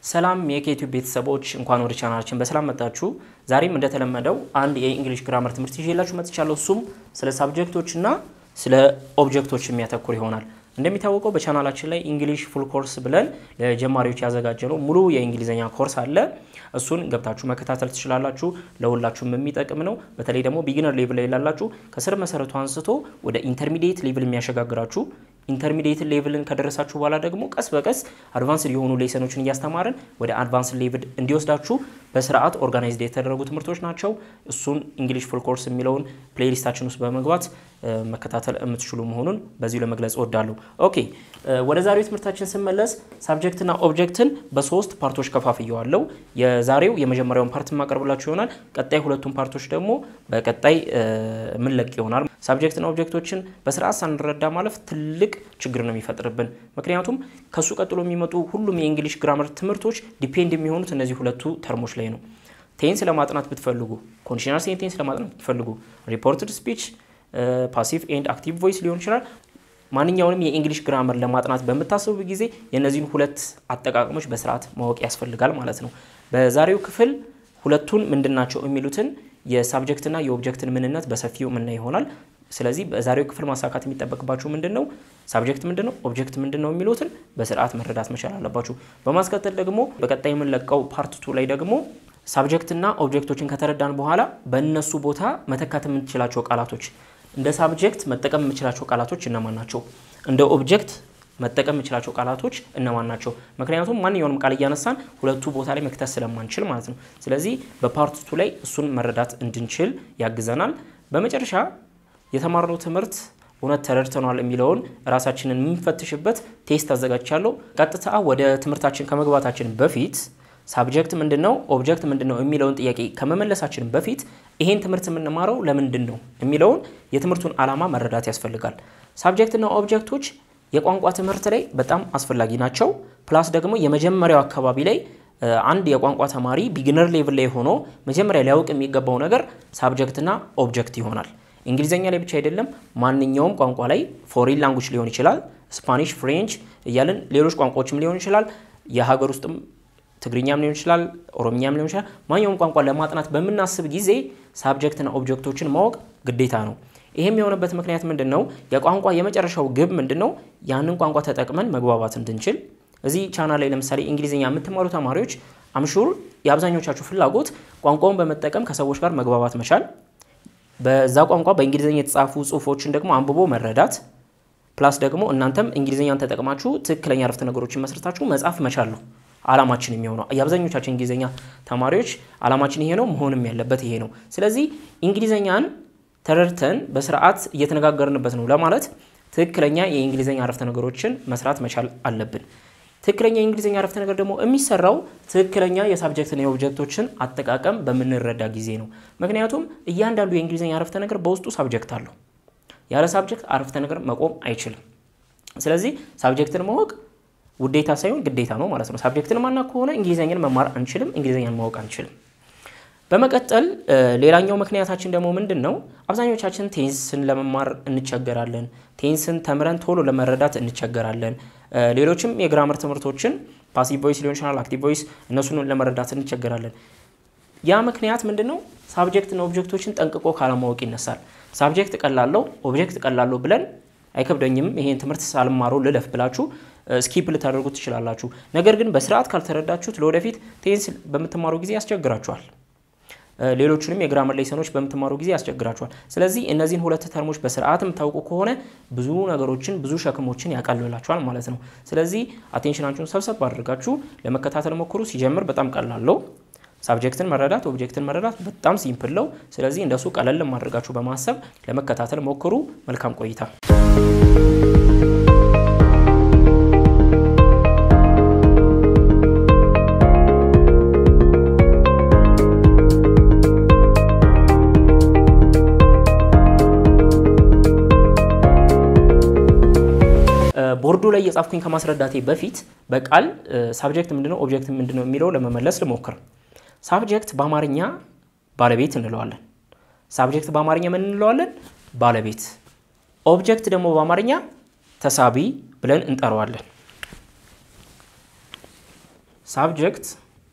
ሰላም የኬቲዩብ ቤተሰቦች እንኳን ወደ ቻናላችን በሰላም መጣችሁ። ዛሬም እንደተለመደው አንድ የእንግሊሽ ግራመር ትምህርት ይዤላችሁ መጥቻለሁ። እሱም ስለ ሳብጀክቶች እና ስለ ኦብጀክቶች የሚያተኩር ይሆናል። እንደሚታወቀው በቻናላችን ላይ እንግሊሽ ፉል ኮርስ ብለን ለጀማሪዎች ያዘጋጀነው ሙሉ የእንግሊዝኛ ኮርስ አለ። እሱን ገብታችሁ መከታተል ትችላላችሁ። ለሁላችሁም የሚጠቅም ነው። በተለይ ደግሞ ቢግነር ሌቭል ላይ ላላችሁ ከስር መሰረቱ አንስቶ ወደ ኢንተርሚዲየት ሌቭል የሚያሸጋግራችሁ ኢንተርሚዲየት ሌቭልን ከደረሳችሁ በኋላ ደግሞ ቀስ በቀስ አድቫንስድ የሆኑ ሌሰኖችን እያስተማርን ወደ አድቫንስ ሌቭል እንዲወስዳችሁ በስርዓት ኦርጋናይዝድ የተደረጉ ትምህርቶች ናቸው። እሱን እንግሊሽ ፉል ኮርስ የሚለውን ፕሌሊስታችን ውስጥ በመግባት መከታተል የምትችሉ መሆኑን በዚሁ ለመግለጽ እወዳለሁ። ኦኬ ወደ ዛሬው ትምህርታችን ስመለስ ሳብጀክትና ኦብጀክትን በሶስት ፓርቶች ከፋፍየዋለሁ። የዛሬው የመጀመሪያውን ፓርት የማቀርብላችሁ ይሆናል። ቀጣይ ሁለቱን ፓርቶች ደግሞ በቀጣይ ምንለቅ ይሆናል። ሳብጀክትና ኦብጀክቶችን በስርዓት ሳንረዳ ማለፍ ትልቅ ችግር ነው የሚፈጥርብን። ምክንያቱም ከሱ ቀጥሎ የሚመጡ ሁሉም የእንግሊሽ ግራመር ትምህርቶች ዲፔንድ የሚሆኑት እነዚህ ሁለቱ ተርሞች ላይ ነው። ቴንስ ለማጥናት ብትፈልጉ፣ ኮንዲሽናል ሴንቴንስ ለማጥናት ብትፈልጉ፣ ሪፖርትድ ስፒች፣ ፓሲቭ ኤንድ አክቲቭ ቮይስ ሊሆን ይችላል። ማንኛውንም የእንግሊሽ ግራመር ለማጥናት በምታስቡ ጊዜ የእነዚህን ሁለት አጠቃቀሞች በስርዓት ማወቅ ያስፈልጋል ማለት ነው። በዛሬው ክፍል ሁለቱን ምንድናቸው የሚሉትን የሳብጀክትና የኦብጀክትን ምንነት በሰፊው የምናይ ይሆናል። ስለዚህ በዛሬው ክፍል ማሳካት የሚጠበቅባችሁ ምንድን ነው፣ ሳብጀክት ምንድን ነው፣ ኦብጀክት ምንድን ነው የሚሉትን በስርዓት መረዳት መቻል አለባችሁ። በማስከተል ደግሞ በቀጣይ የምንለቀው ፓርት ቱ ላይ ደግሞ ሳብጀክትና ኦብጀክቶችን ከተረዳን በኋላ በእነሱ ቦታ መተካት የምንችላቸው ቃላቶች እንደ ሳብጀክት መጠቀም የምችላቸው ቃላቶች እነማን ናቸው? እንደ ኦብጀክት መጠቀም የምችላቸው ቃላቶች እነማን ናቸው? ምክንያቱም ማንኛውንም ቃል እያነሳን ሁለቱ ቦታ ላይ መክተት ስለማንችል ማለት ነው። ስለዚህ በፓርት ቱ ላይ እሱን መረዳት እንድንችል ያግዘናል። በመጨረሻ የተማርነው ትምህርት እውነት ተረድተኗል የሚለውን ራሳችንን የምንፈትሽበት ቴስት አዘጋጅቻለሁ። ቀጥታ ወደ ትምህርታችን ከመግባታችን በፊት ሳብጀክት ምንድን ነው፣ ኦብጀክት ምንድን ነው የሚለውን ጥያቄ ከመመለሳችን በፊት ይሄን ትምህርት የምንማረው ለምንድን ነው የሚለውን የትምህርቱን ዓላማ መረዳት ያስፈልጋል። ሳብጀክትና ኦብጀክቶች የቋንቋ ትምህርት ላይ በጣም አስፈላጊ ናቸው። ፕላስ ደግሞ የመጀመሪያው አካባቢ ላይ አንድ የቋንቋ ተማሪ ቢግነር ሌቭል ላይ ሆኖ መጀመሪያ ሊያውቅ የሚገባው ነገር ሳብጀክትና ኦብጀክት ይሆናል። እንግሊዝኛ ላይ ብቻ አይደለም፣ ማንኛውም ቋንቋ ላይ ፎሪን ላንጉጅ ሊሆን ይችላል፣ ስፓኒሽ፣ ፍሬንች እያልን ሌሎች ቋንቋዎችም ሊሆን ይችላል፣ የሀገር ውስጥም ትግርኛም ሊሆን ይችላል፣ ኦሮምኛም ሊሆን ይችላል። ማንኛውም ቋንቋ ለማጥናት በምናስብ ጊዜ ሳብጀክትና ኦብጀክቶችን ማወቅ ግዴታ ነው። ይህም የሆነበት ምክንያት ምንድን ነው? የቋንቋ የመጨረሻው ግብ ምንድን ነው? ያንን ቋንቋ ተጠቅመን መግባባት እንድንችል። እዚህ ቻናል ላይ ለምሳሌ እንግሊዝኛ የምትማሩ ተማሪዎች አምሹር የአብዛኞቻችሁ ፍላጎት ቋንቋውን በመጠቀም ከሰዎች ጋር መግባባት መቻል፣ በዛ ቋንቋ በእንግሊዝኛ የተጻፉ ጽሁፎችን ደግሞ አንብቦ መረዳት፣ ፕላስ ደግሞ እናንተም እንግሊዝኛን ተጠቅማችሁ ትክክለኛ አረፍተ ነገሮችን መስርታችሁ መጻፍ መቻል ነው አላማችን የሚሆነው የአብዛኞቻችን እንግሊዝኛ ተማሪዎች አላማችን ይሄ ነው፣ መሆንም ያለበት ይሄ ነው። ስለዚህ እንግሊዝኛን ተረድተን በስርዓት እየተነጋገርንበት ነው ለማለት ትክክለኛ የእንግሊዝኛ አረፍተ ነገሮችን መስራት መቻል አለብን። ትክክለኛ የእንግሊዝኛ አረፍተ ነገር ደግሞ የሚሰራው ትክክለኛ የሳብጀክትና የኦብጀክቶችን አጠቃቀም በምንረዳ ጊዜ ነው። ምክንያቱም እያንዳንዱ የእንግሊዝኛ አረፍተ ነገር በውስጡ ሳብጀክት አለው። ያለ ሳብጀክት አረፍተ ነገር መቆም አይችልም። ስለዚህ ሳብጀክትን ማወቅ ውዴታ ሳይሆን ግዴታ ነው ማለት ነው። ሳብጀክትን ማና ከሆነ እንግሊዝኛን መማር አንችልም፣ እንግሊዝኛን ማወቅ አንችልም። በመቀጠል ሌላኛው ምክንያታችን ደግሞ ምንድን ነው? አብዛኞቻችን ቴንስን ለመማር እንቸገራለን። ቴንስን ተምረን ቶሎ ለመረዳት እንቸገራለን። ሌሎችም የግራመር ትምህርቶችን ፓሲቭ ቮይስ ሊሆን ይችላል፣ አክቲቭ ቮይስ እነሱን ለመረዳት እንቸገራለን። ያ ምክንያት ምንድን ነው? ሳብጀክትና ኦብጀክቶችን ጠንቅቆ ካለማወቅ ይነሳል። ሳብጀክት ቀላለው፣ ኦብጀክት ቀላለው ብለን አይከብደኝም ይሄን ትምህርት ሳልማረው ልለፍ ብላችሁ ስኪፕ ልታደርጉ ትችላላችሁ። ነገር ግን በስርዓት ካልተረዳችሁት ለወደፊት ቴንስ በምትማሩ ጊዜ ያስቸግራችኋል። ሌሎቹንም የግራመር ሌሰኖች በምትማሩ ጊዜ ያስቸግራችኋል። ስለዚህ እነዚህን ሁለት ተርሞች በስርዓት የምታውቁ ከሆነ ብዙ ነገሮችን ብዙ ሸክሞችን ያቃልላችኋል ማለት ነው። ስለዚህ አቴንሽናችሁን ሰብሰብ አድርጋችሁ ለመከታተል ሞክሩ። ሲጀምር በጣም ቀላለው ሳብጀክትን መረዳት ኦብጀክትን መረዳት በጣም ሲምፕል ነው። ስለዚህ እንደሱ ቀለል ማድረጋችሁ በማሰብ ለመከታተል ሞክሩ። መልካም ቆይታ። ቦርዱ ላይ የጻፍኩኝ ከማስረዳቴ በፊት በቃል ሳብጀክት ምንድነው ኦብጀክት ምንድነው የሚለው ለመመለስ ልሞክር። ሳብጀክት በአማርኛ ባለቤት እንለዋለን። ሳብጀክት በአማርኛ ምን እንለዋለን? ባለቤት። ኦብጀክት ደግሞ በአማርኛ ተሳቢ ብለን እንጠራዋለን። ሳብጀክት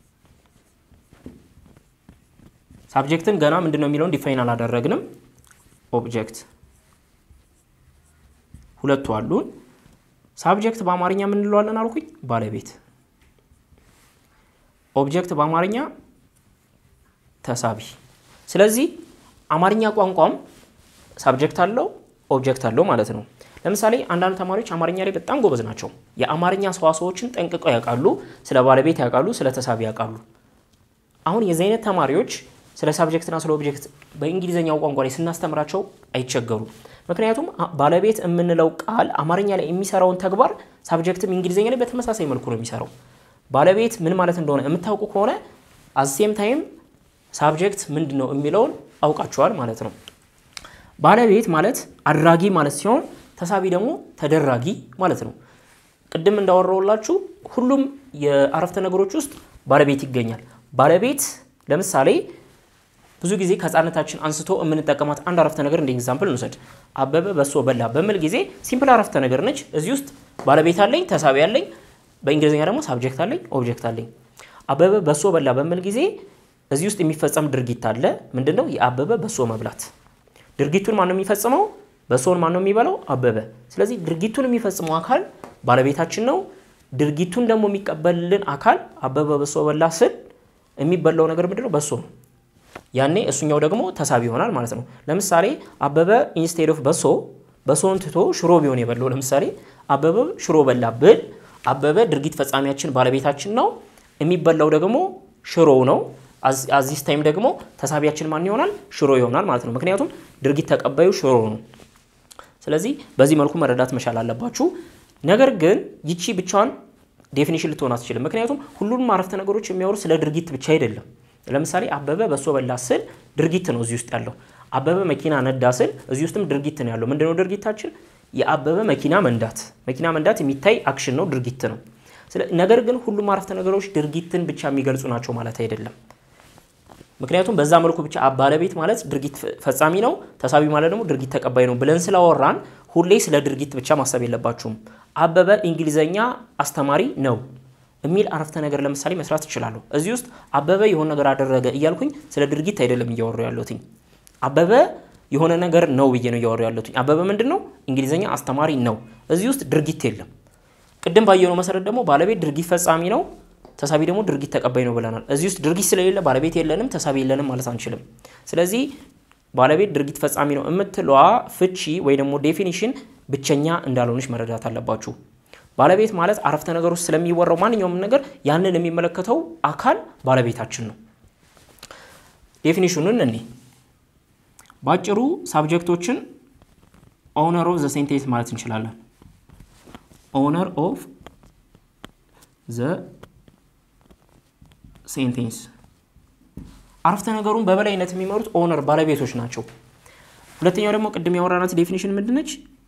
ሳብጀክትን ገና ምንድን ነው የሚለውን ዲፋይን አላደረግንም። ኦብጀክት ሁለቱ አሉን። ሳብጀክት በአማርኛ ምን እንለዋለን አልኩኝ? ባለቤት። ኦብጀክት በአማርኛ ተሳቢ። ስለዚህ አማርኛ ቋንቋም ሳብጀክት አለው ኦብጀክት አለው ማለት ነው። ለምሳሌ አንዳንድ ተማሪዎች አማርኛ ላይ በጣም ጎበዝ ናቸው። የአማርኛ ሰዋሰዎችን ጠንቅቀው ያውቃሉ፣ ስለ ባለቤት ያውቃሉ፣ ስለ ተሳቢ ያውቃሉ። አሁን የዚህ አይነት ተማሪዎች ስለ ሳብጀክትና ስለ ኦብጀክት በእንግሊዝኛው ቋንቋ ላይ ስናስተምራቸው አይቸገሩም። ምክንያቱም ባለቤት የምንለው ቃል አማርኛ ላይ የሚሰራውን ተግባር ሳብጀክትም እንግሊዝኛ ላይ በተመሳሳይ መልኩ ነው የሚሰራው። ባለቤት ምን ማለት እንደሆነ የምታውቁ ከሆነ አሴም ታይም ሳብጀክት ምንድን ነው የሚለውን አውቃቸዋል ማለት ነው። ባለቤት ማለት አድራጊ ማለት ሲሆን ተሳቢ ደግሞ ተደራጊ ማለት ነው። ቅድም እንዳወራውላችሁ ሁሉም የአረፍተ ነገሮች ውስጥ ባለቤት ይገኛል። ባለቤት ለምሳሌ ብዙ ጊዜ ከህፃነታችን አንስቶ የምንጠቀማት አንድ አረፍተ ነገር እንደ ኤግዛምፕል እንውሰድ። አበበ በሶ በላ በምል ጊዜ ሲምፕል አረፍተ ነገር ነች። እዚህ ውስጥ ባለቤት አለኝ፣ ተሳቢ አለኝ፣ በእንግሊዝኛ ደግሞ ሳብጀክት አለኝ፣ ኦብጀክት አለኝ። አበበ በሶ በላ በምል ጊዜ እዚህ ውስጥ የሚፈጸም ድርጊት አለ። ምንድን ነው? የአበበ በሶ መብላት። ድርጊቱን ማን ነው የሚፈጽመው? በሶን ማን ነው የሚበላው? አበበ። ስለዚህ ድርጊቱን የሚፈጽመው አካል ባለቤታችን ነው። ድርጊቱን ደግሞ የሚቀበልልን አካል አበበ በሶ በላ ስል የሚበላው ነገር ምንድን ነው? በሶ ነው። ያኔ እሱኛው ደግሞ ተሳቢ ይሆናል ማለት ነው። ለምሳሌ አበበ ኢንስቴድ ኦፍ በሶ በሶን ትቶ ሽሮ ቢሆን የበላው ለምሳሌ አበበ ሽሮ በላ ብል አበበ ድርጊት ፈጻሚያችን ባለቤታችን ነው። የሚበላው ደግሞ ሽሮው ነው። አዚስ ታይም ደግሞ ተሳቢያችን ማን ይሆናል? ሽሮ ይሆናል ማለት ነው። ምክንያቱም ድርጊት ተቀባዩ ሽሮ ነው። ስለዚህ በዚህ መልኩ መረዳት መቻል አለባችሁ። ነገር ግን ይቺ ብቻዋን ዴፊኒሽን ልትሆን አትችልም። ምክንያቱም ሁሉንም አረፍተ ነገሮች የሚያወሩ ስለ ድርጊት ብቻ አይደለም። ለምሳሌ አበበ በሶ በላ ስል ድርጊት ነው እዚህ ውስጥ ያለው። አበበ መኪና ነዳ ስል እዚህ ውስጥም ድርጊት ነው ያለው። ምንድነው ድርጊታችን? የአበበ መኪና መንዳት። መኪና መንዳት የሚታይ አክሽን ነው፣ ድርጊት ነው። ነገር ግን ሁሉም አረፍተ ነገሮች ድርጊትን ብቻ የሚገልጹ ናቸው ማለት አይደለም። ምክንያቱም በዛ መልኩ ብቻ ባለቤት ማለት ድርጊት ፈጻሚ ነው፣ ተሳቢ ማለት ደግሞ ድርጊት ተቀባይ ነው ብለን ስላወራን ሁሌ ስለ ድርጊት ብቻ ማሰብ የለባችሁም። አበበ እንግሊዘኛ አስተማሪ ነው የሚል አረፍተ ነገር ለምሳሌ መስራት እችላለሁ። እዚህ ውስጥ አበበ የሆነ ነገር አደረገ እያልኩኝ ስለ ድርጊት አይደለም እያወሩ ያለሁትኝ። አበበ የሆነ ነገር ነው ብዬ ነው እያወሩ ያለሁትኝ። አበበ ምንድን ነው? እንግሊዝኛ አስተማሪ ነው። እዚህ ውስጥ ድርጊት የለም። ቅድም ባየነው መሰረት ደግሞ ባለቤት ድርጊት ፈጻሚ ነው፣ ተሳቢ ደግሞ ድርጊት ተቀባይ ነው ብለናል። እዚህ ውስጥ ድርጊት ስለሌለ ባለቤት የለንም፣ ተሳቢ የለንም ማለት አንችልም። ስለዚህ ባለቤት ድርጊት ፈጻሚ ነው የምትለዋ ፍቺ ወይ ደግሞ ዴፊኒሽን ብቸኛ እንዳልሆነች መረዳት አለባችሁ። ባለቤት ማለት አረፍተ ነገር ውስጥ ስለሚወራው ማንኛውም ነገር ያንን የሚመለከተው አካል ባለቤታችን ነው። ዴፊኒሽኑን እኔ በአጭሩ ሳብጀክቶችን ኦነር ኦፍ ዘ ሴንቴንስ ማለት እንችላለን። ኦነር ኦፍ ዘ ሴንቴንስ አረፍተ ነገሩን በበላይነት የሚመሩት ኦነር ባለቤቶች ናቸው። ሁለተኛው ደግሞ ቅድም ያወራናት ዴፊኒሽን ምንድነች?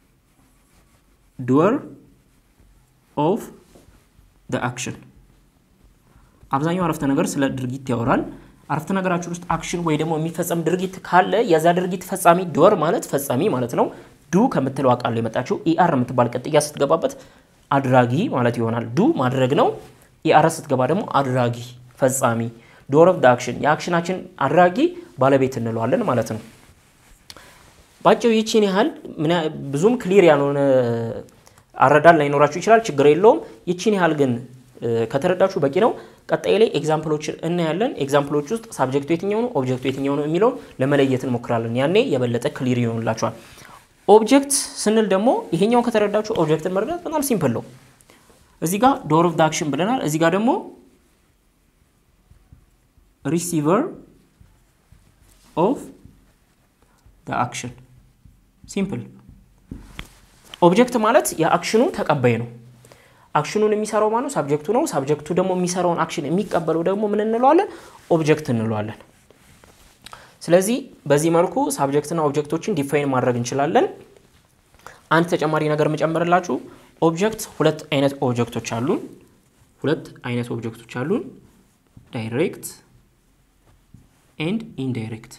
ዱወር ኦፍ ደ አክሽን አብዛኛው አረፍተ ነገር ስለ ድርጊት ያወራል። አረፍተ ነገራችን ውስጥ አክሽን ወይ ደግሞ የሚፈጸም ድርጊት ካለ የዛ ድርጊት ፈጻሚ ዶር ማለት ፈጻሚ ማለት ነው። ዱ ከምትለው ቃል የመጣችው ኢአር የምትባል ቅጥያ ስትገባበት አድራጊ ማለት ይሆናል። ዱ ማድረግ ነው። ኢአር ስትገባ ደግሞ አድራጊ ፈጻሚ፣ ዶር ኦፍ ደ አክሽን የአክሽናችን አድራጊ ባለቤት እንለዋለን ማለት ነው። ባጭሩ ይቺን ያህል ብዙም ክሊር ያልሆነ አረዳድ ላይኖራችሁ ይችላል። ችግር የለውም። ይቺን ያህል ግን ከተረዳችሁ በቂ ነው። ቀጣይ ላይ ኤግዛምፕሎችን እናያለን። ኤግዛምፕሎች ውስጥ ሳብጀክቱ የትኛው ነው፣ ኦብጀክቱ የትኛው ነው የሚለውን ለመለየት እንሞክራለን። ያኔ የበለጠ ክሊር ይሆንላችኋል። ኦብጀክት ስንል ደግሞ ይሄኛውን ከተረዳችሁ ኦብጀክትን መረዳት በጣም ሲምፕል ነው። እዚህ ጋር ዶር ኦፍ ደ አክሽን ብለናል። እዚህ ጋር ደግሞ ሪሲቨር ኦፍ ደ አክሽን ሲምፕል ኦብጀክት ማለት የአክሽኑ ተቀባይ ነው። አክሽኑን የሚሰራው ማነው? ሳብጀክቱ ነው። ሳብጀክቱ ደግሞ የሚሰራውን አክሽን የሚቀበለው ደግሞ ምን እንለዋለን? ኦብጀክት እንለዋለን። ስለዚህ በዚህ መልኩ ሳብጀክትና ኦብጀክቶችን ዲፋይን ማድረግ እንችላለን። አንድ ተጨማሪ ነገር የምጨምርላችሁ ኦብጀክት ሁለት አይነት ኦብጀክቶች አሉን። ሁለት አይነት ኦብጀክቶች አሉን፣ ዳይሬክት ኤንድ ኢንዳይሬክት።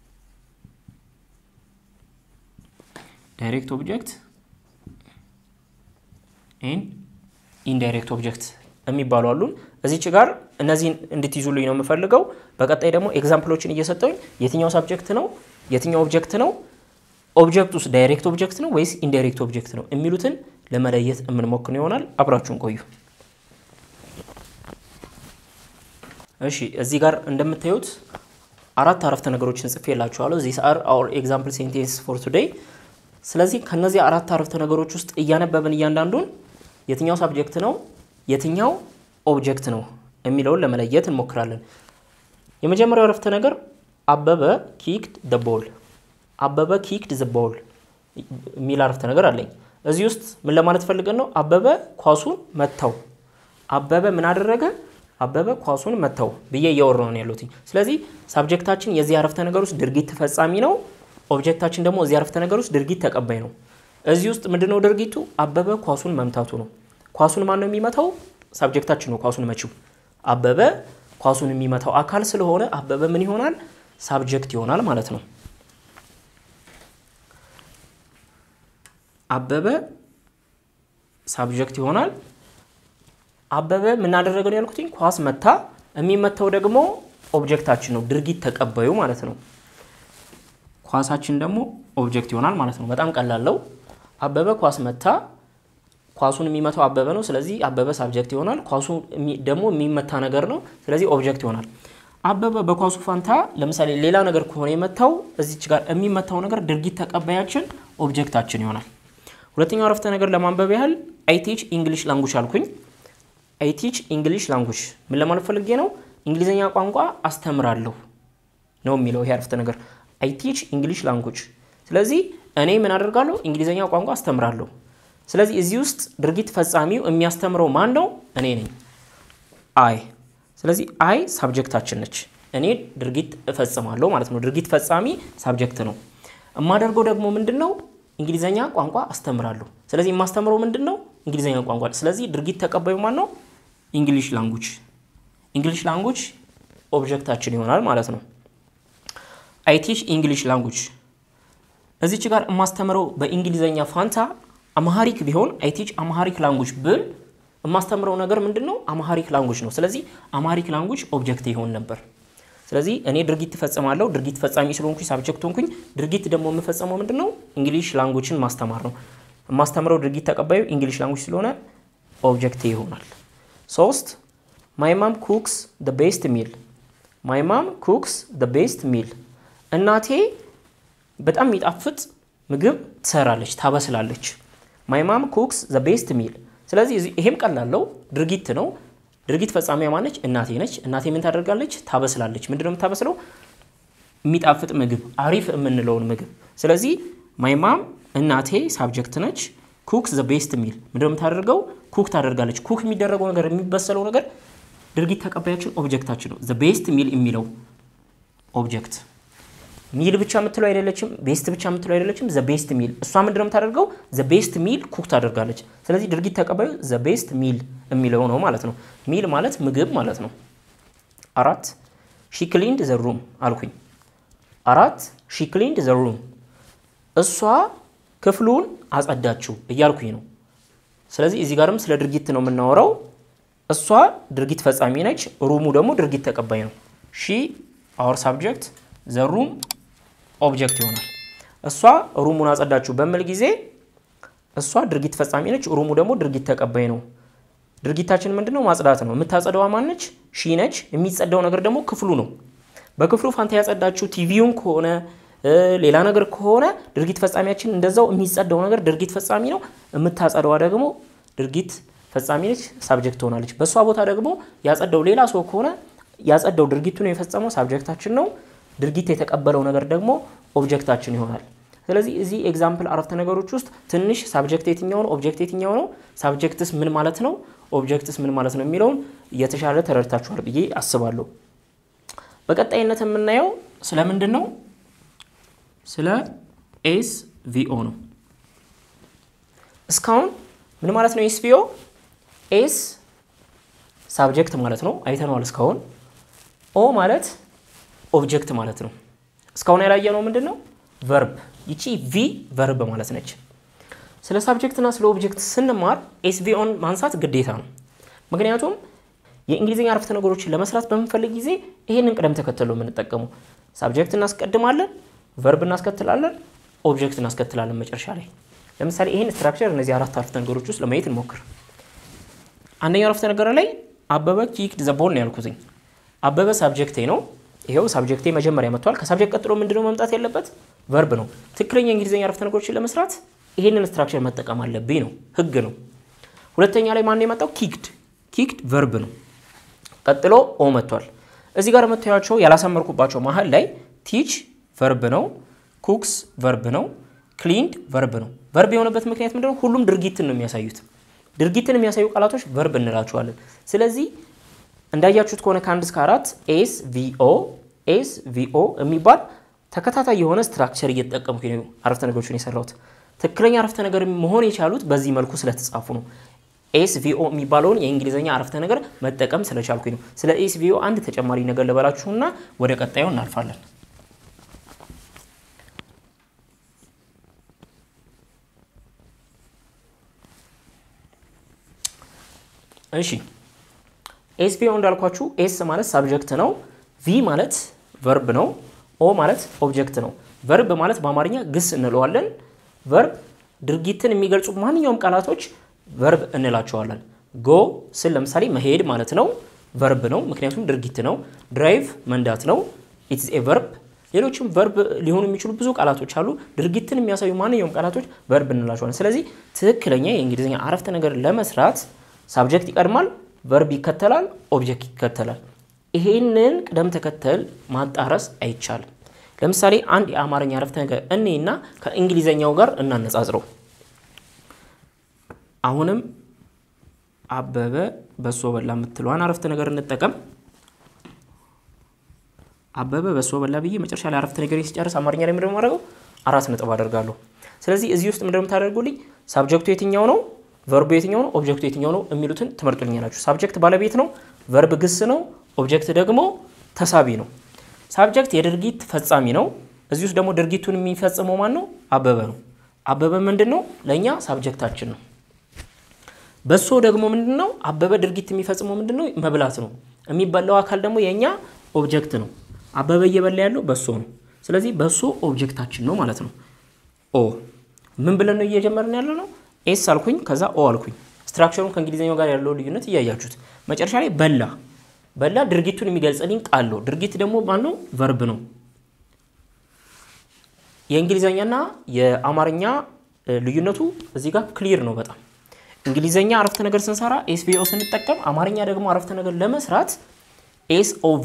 ዳይሬክት ኦብጀክት ኤንድ ኢንዳይሬክት ኦብጀክት የሚባሉ አሉን። እዚች ጋር እነዚህን እንድትይዙልኝ ነው የምፈልገው። በቀጣይ ደግሞ ኤግዛምፕሎችን እየሰጠውኝ የትኛው ሳብጀክት ነው የትኛው ኦብጀክት ነው ኦብጀክት ውስጥ ዳይሬክት ኦብጀክት ነው ወይስ ኢንዳይሬክት ኦብጀክት ነው የሚሉትን ለመለየት የምንሞክር ይሆናል። አብራችሁን ቆዩ። እሺ እዚህ ጋር እንደምታዩት አራት አረፍተ ነገሮችን ጽፌላችኋለሁ። ዚስ አር አወር ኤግዛምፕል ሴንቴንስ ፎር ቱዴይ። ስለዚህ ከነዚህ አራት አረፍተ ነገሮች ውስጥ እያነበብን እያንዳንዱን የትኛው ሳብጀክት ነው የትኛው ኦብጀክት ነው የሚለውን ለመለየት እንሞክራለን። የመጀመሪያው አረፍተ ነገር አበበ ኪክድ ደ ቦል፣ አበበ ኪክድ ዘ ቦል የሚል አረፍተ ነገር አለኝ። እዚህ ውስጥ ምን ለማለት ፈልገን ነው? አበበ ኳሱን መታው። አበበ ምን አደረገ? አበበ ኳሱን መታው ብዬ እያወራሁ ነው ያለሁት። ስለዚህ ሳብጀክታችን የዚህ አረፍተ ነገር ውስጥ ድርጊት ተፈጻሚ ነው። ኦብጀክታችን ደግሞ እዚህ አረፍተ ነገር ውስጥ ድርጊት ተቀባይ ነው። እዚህ ውስጥ ምንድነው ድርጊቱ? አበበ ኳሱን መምታቱ ነው። ኳሱን ማን ነው የሚመታው? ሳብጀክታችን ነው ኳሱን መቺው። አበበ ኳሱን የሚመታው አካል ስለሆነ አበበ ምን ይሆናል? ሳብጀክት ይሆናል ማለት ነው። አበበ ሳብጀክት ይሆናል። አበበ ምናደረገ ነው ያልኩትኝ? ኳስ መታ። የሚመታው ደግሞ ኦብጀክታችን ነው፣ ድርጊት ተቀባዩ ማለት ነው። ኳሳችን ደግሞ ኦብጀክት ይሆናል ማለት ነው። በጣም ቀላለው። አበበ ኳስ መታ። ኳሱን የሚመታው አበበ ነው። ስለዚህ አበበ ሳብጀክት ይሆናል። ኳሱ ደግሞ የሚመታ ነገር ነው። ስለዚህ ኦብጀክት ይሆናል። አበበ በኳሱ ፋንታ ለምሳሌ ሌላ ነገር ከሆነ የመታው እዚች ጋር የሚመታው ነገር ድርጊት ተቀባያችን ኦብጀክታችን ይሆናል። ሁለተኛው አረፍተ ነገር ለማንበብ ያህል አይ ቲች ኢንግሊሽ ላንጉጅ አልኩኝ። አይ ቲች እንግሊሽ ላንጉጅ ምን ለማለት ፈልጌ ነው? እንግሊዝኛ ቋንቋ አስተምራለሁ ነው የሚለው ይሄ አረፍተ ነገር አይ ቲች እንግሊሽ ላንጉጅ። ስለዚህ እኔ ምን አደርጋለሁ? እንግሊዝኛ ቋንቋ አስተምራለሁ። ስለዚህ እዚህ ውስጥ ድርጊት ፈጻሚው የሚያስተምረው ማን ነው? እኔ ነኝ፣ አይ። ስለዚህ አይ ሳብጀክታችን ነች። እኔ ድርጊት እፈጽማለሁ ማለት ነው። ድርጊት ፈጻሚ ሳብጀክት ነው። የማደርገው ደግሞ ምንድን ነው? እንግሊዝኛ ቋንቋ አስተምራለሁ። ስለዚህ የማስተምረው ምንድን ነው? እንግሊዝኛ ቋንቋ። ስለዚህ ድርጊት ተቀባዩ ማን ነው? እንግሊሽ ላንጉጅ። እንግሊሽ ላንጉጅ ኦብጀክታችን ይሆናል ማለት ነው። አይ ቲች እንግሊሽ ላንጉጅ። እዚች ጋር የማስተምረው በእንግሊዝኛ ፋንታ አማሃሪክ ቢሆን አይ ቲች አማሃሪክ ላንጉጅ ብል የማስተምረው ነገር ምንድን ነው? አማሃሪክ ላንጉጅ ነው። ስለዚህ አማሃሪክ ላንጉጅ ኦብጀክት ይሆን ነበር። ስለዚህ እኔ ድርጊት እፈጽማለሁ። ድርጊት ፈጻሚ ስለሆንኩኝ ሳብጀክት ሆንኩኝ። ድርጊት ደግሞ የምፈጸመው ምንድን ነው? እንግሊሽ ላንጉጅን ማስተማር ነው። የማስተምረው ድርጊት ተቀባዩ እንግሊሽ ላንጉጅ ስለሆነ ኦብጀክት ይሆናል። ሶስት ማይ ማም ኩክስ ደ ቤስት ሚል። ማይ ማም ኩክስ ደ ቤስት ሚል። እናቴ በጣም የሚጣፍጥ ምግብ ትሰራለች፣ ታበስላለች። ማይ ማም ኩክስ ዘ ቤስት ሚል። ስለዚህ ይሄም ቀላለው ድርጊት ነው። ድርጊት ፈጻሚያ ማነች? እናቴ ነች። እናቴ ምን ታደርጋለች? ታበስላለች። ምንድን ነው የምታበስለው? የሚጣፍጥ ምግብ፣ አሪፍ የምንለውን ምግብ። ስለዚህ ማይ ማም እናቴ ሳብጀክት ነች። ኩክ ዘ ቤስት ሚል ምንድን ነው የምታደርገው? ኩክ ታደርጋለች። ኩክ የሚደረገው ነገር የሚበሰለው ነገር ድርጊት ተቀባያችን ኦብጀክታችን ነው። ዘ ቤስት ሚል የሚለው ኦብጀክት ሚል ብቻ የምትለው አይደለችም። ቤስት ብቻ የምትለው አይደለችም። ዘ ቤስት ሚል እሷ ምንድነው የምታደርገው? ዘ ቤስት ሚል ኩክ ታደርጋለች። ስለዚህ ድርጊት ተቀባዩ ዘ ቤስት ሚል የሚለው ነው ማለት ነው። ሚል ማለት ምግብ ማለት ነው። አራት ሺ ክሊንድ ዘ ሩም አልኩኝ። አራት ሺ ክሊንድ ዘ ሩም እሷ ክፍሉን አጸዳችው እያልኩኝ ነው። ስለዚህ እዚህ ጋርም ስለ ድርጊት ነው የምናወራው። እሷ ድርጊት ፈጻሚ ነች። ሩሙ ደግሞ ድርጊት ተቀባይ ነው። ሺ አወር ሳብጀክት ዘ ሩም ኦብጀክት ይሆናል። እሷ ሩሙን አጸዳችሁ በሚል ጊዜ እሷ ድርጊት ፈጻሚ ነች፣ ሩሙ ደግሞ ድርጊት ተቀባይ ነው። ድርጊታችን ምንድን ነው? ማጽዳት ነው። የምታጸደዋ ማነች? ሺ ነች። የሚጸዳው ነገር ደግሞ ክፍሉ ነው። በክፍሉ ፋንታ ያጸዳችሁ ቲቪውን ከሆነ ሌላ ነገር ከሆነ ድርጊት ፈጻሚያችን እንደዛው የሚጸዳው ነገር ድርጊት ፈጻሚ ነው። የምታጸደዋ ደግሞ ድርጊት ፈጻሚ ነች፣ ሳብጀክት ትሆናለች። በእሷ ቦታ ደግሞ ያጸዳው ሌላ ሰው ከሆነ ያጸዳው ድርጊቱን የፈጸመው ሳብጀክታችን ነው። ድርጊት የተቀበለው ነገር ደግሞ ኦብጀክታችን ይሆናል። ስለዚህ እዚህ ኤግዛምፕል አረፍተ ነገሮች ውስጥ ትንሽ ሳብጀክት የትኛው ነው፣ ኦብጀክት የትኛው ነው፣ ሳብጀክትስ ምን ማለት ነው፣ ኦብጀክትስ ምን ማለት ነው የሚለውን እየተሻለ ተረድታችኋል ብዬ አስባለሁ። በቀጣይነት የምናየው ስለምንድን ነው? ስለ ኤስ ቪኦ ነው። እስካሁን ምን ማለት ነው? ኤስ ቪኦ ኤስ ሳብጀክት ማለት ነው፣ አይተነዋል እስካሁን። ኦ ማለት ኦብጀክት ማለት ነው። እስካሁን ያላየነው ምንድን ነው? ቨርብ። ይቺ ቪ ቨርብ ማለት ነች። ስለ ሳብጀክትና ስለ ኦብጀክት ስንማር ኤስቪኦን ማንሳት ግዴታ ነው። ምክንያቱም የእንግሊዝኛ አረፍተ ነገሮችን ለመስራት በምንፈልግ ጊዜ ይህንን ቅደም ተከተል ነው የምንጠቀሙ። ሳብጀክት እናስቀድማለን፣ ቨርብ እናስከትላለን፣ ኦብጀክት እናስከትላለን መጨረሻ ላይ። ለምሳሌ ይህን ስትራክቸር እነዚህ አራት አረፍተ ነገሮች ውስጥ ለማየት እንሞክር። አንደኛው አረፍተ ነገር ላይ አበበ ኪክድ ዘ ቦል ነው ያልኩትኝ። አበበ ሳብጀክቴ ነው። ይኸው ሳብጀክቴ መጀመሪያ መጥቷል። ከሳብጀክት ቀጥሎ ምንድነው መምጣት ያለበት? ቨርብ ነው። ትክክለኛ የእንግሊዝኛ አረፍተ ነገሮችን ለመስራት ይህንን ስትራክቸር መጠቀም አለብኝ ነው፣ ህግ ነው። ሁለተኛ ላይ ማን የመጣው? ኪክድ ኪክድ ቨርብ ነው። ቀጥሎ ኦ መጥቷል። እዚህ ጋር የምታያቸው ያላሰመርኩባቸው መሀል ላይ ቲች ቨርብ ነው፣ ኩክስ ቨርብ ነው፣ ክሊንድ ቨርብ ነው። ቨርብ የሆነበት ምክንያት ምንድነው? ሁሉም ድርጊትን ነው የሚያሳዩት። ድርጊትን የሚያሳዩ ቃላቶች ቨርብ እንላቸዋለን። ስለዚህ እንዳያችሁት ከሆነ ከአንድ እስከ አራት ኤስ ቪኦ ኤስ ቪኦ የሚባል ተከታታይ የሆነ ስትራክቸር እየተጠቀምኩ ነው አረፍተ ነገሮችን የሰራሁት። ትክክለኛ አረፍተ ነገር መሆን የቻሉት በዚህ መልኩ ስለተጻፉ ነው። ኤስ ቪኦ የሚባለውን የእንግሊዝኛ አረፍተ ነገር መጠቀም ስለቻልኩኝ ነው። ስለ ኤስ ቪኦ አንድ ተጨማሪ ነገር ልበላችሁና ወደ ቀጣዩ እናልፋለን። እሺ ኤስ ቪኦ እንዳልኳችሁ ኤስ ማለት ሳብጀክት ነው። ቪ ማለት ቨርብ ነው። ኦ ማለት ኦብጀክት ነው። ቨርብ ማለት በአማርኛ ግስ እንለዋለን። ቨርብ ድርጊትን የሚገልጹ ማንኛውም ቃላቶች ቨርብ እንላቸዋለን። ጎ ስል ለምሳሌ መሄድ ማለት ነው፣ ቨርብ ነው፣ ምክንያቱም ድርጊት ነው። ድራይቭ መንዳት ነው፣ ኢትስ ኤ ቨርብ። ሌሎችም ቨርብ ሊሆኑ የሚችሉ ብዙ ቃላቶች አሉ። ድርጊትን የሚያሳዩ ማንኛውም ቃላቶች ቨርብ እንላቸዋለን። ስለዚህ ትክክለኛ የእንግሊዝኛ አረፍተ ነገር ለመስራት ሳብጀክት ይቀድማል፣ ቨርብ ይከተላል፣ ኦብጀክት ይከተላል። ይሄንን ቅደም ተከተል ማጣረስ አይቻልም። ለምሳሌ አንድ የአማርኛ አረፍተ ነገር እኔና ከእንግሊዘኛው ጋር እናነጻጽረው። አሁንም አበበ በሶ በላ የምትለዋን አረፍተ ነገር እንጠቀም። አበበ በሶ በላ ብዬ መጨረሻ ላይ አረፍተ ነገር ሲጨርስ አማርኛ ላይ ምንድነው የማደርገው? አራት ነጥብ አደርጋለሁ። ስለዚህ እዚህ ውስጥ ምንድነው የምታደርጉልኝ? ሳብጀክቱ የትኛው ነው፣ ቨርቡ የትኛው ነው፣ ኦብጀክቱ የትኛው ነው የሚሉትን ትመርጡልኛላችሁ። ሳብጀክት ባለቤት ነው፣ ቨርብ ግስ ነው፣ ኦብጀክት ደግሞ ተሳቢ ነው። ሳብጀክት የድርጊት ፈጻሚ ነው። እዚህ ውስጥ ደግሞ ድርጊቱን የሚፈጽመው ማን ነው? አበበ ነው። አበበ ምንድን ነው? ለእኛ ሳብጀክታችን ነው። በሶ ደግሞ ምንድን ነው? አበበ ድርጊት የሚፈጽመው ምንድን ነው? መብላት ነው። የሚበላው አካል ደግሞ የእኛ ኦብጀክት ነው። አበበ እየበላ ያለው በሶ ነው። ስለዚህ በሶ ኦብጀክታችን ነው ማለት ነው። ኦ ምን ብለን ነው እየጀመርን ያለ ነው? ኤስ አልኩኝ፣ ከዛ ኦ አልኩኝ። ስትራክቸሩን ከእንግሊዝኛው ጋር ያለው ልዩነት እያያችሁት መጨረሻ ላይ በላ በላ ድርጊቱን የሚገልጽልኝ ቃል ነው። ድርጊት ደግሞ ማነው? ቨርብ ነው። የእንግሊዝኛና የአማርኛ ልዩነቱ እዚህ ጋር ክሊር ነው በጣም እንግሊዝኛ አረፍተ ነገር ስንሰራ ኤስቪኦ ስንጠቀም፣ አማርኛ ደግሞ አረፍተ ነገር ለመስራት ኤስኦቪ